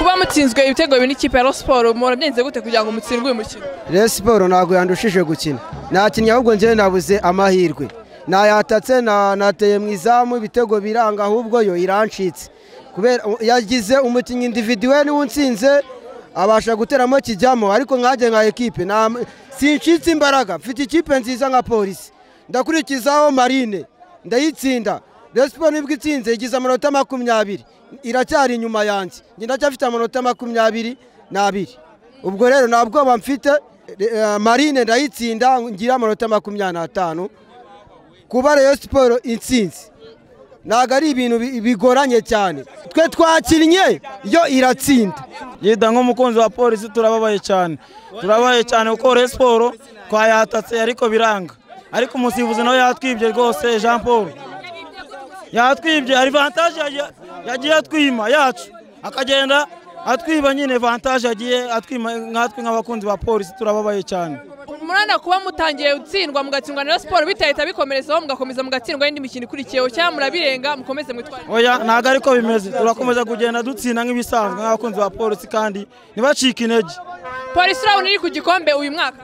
mutsinzwe ibitego bine ikipe ya siporo murabyenze gute kugira ngo mutsindwe uyu mukino rero siporo ntabwo yandushije gukina nakinnye ahubwo njyewe nabuze amahirwe nayatatse nateye mu izamu ibitego biranga ahubwo yo irancitse kubera yagize umukinnyi individuwe niwe unsinze abasha guteramo kijyamo ariko nkajye nka ekipe sincitse imbaraga mfite ikipe nziza nka polisi ndakurikizaho marine ndayitsinda resipo nibwo itsinze igize amanota makumyabiri iracyari inyuma yanjye ndacyafite amanota makumyabiri n'abiri ubwo rero nta bwoba mfite marine ndayitsinda ngira amanota makumyabiri n'atanu kuba rero siporo intsinzi ntabwo ari ibintu bigoranye cyane twe twakinnye yo iratsinda yida nk'umukunzi wa polisi turababaye cyane turababaye cyane kuko rero siporo twayatatse ariko biranga ariko umusifuzi nawe yatwibye rwose jean paul yatwibye hari vantaje yagiye atwima yacu akagenda atwiba nyine vantaje yagiye atwima nkatwe nk'abakunzi ba polisi turababaye cyane murana kuba mutangiye gutsindwa mugatsindwa na siporo bitahita bikomerezaho mugakomeza mugatsindwa n'indi mikino ikurikiyeho cyangwa murabirenga mukomeze mwitware oya ntabwo ariko bimeze turakomeza kugenda dutsinda nk'ibisanzwe nk'abakunzi ba polisi kandi ntibacike intege polisi urabona iri ku gikombe uyu mwaka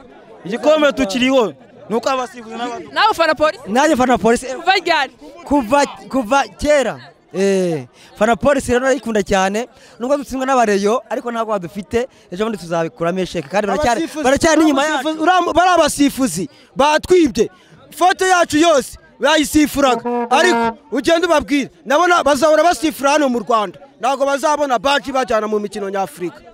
igikombe tukiriho ni uko abasifuzi n'abantu nawe ufana polisi nanjye fana polisi eh, kuva ryari kuva kuva kera Eh, fana polisi rero narayikunda cyane nubwo dutsindwa n'abareyo ariko ntabwo badufite ejo bundi tuzabikuramo isheke kandi baracyari Abasifuzi- baracyari n'inyuma yacu abasifuzi- uriya- bari abasifuzi batwibye foto yacu yose bayisifuraga ariko ugenda ubabwira nabona bazahora basifura hano mu rwanda ntabwo bazabona baji bajyana mu mikino nyafurika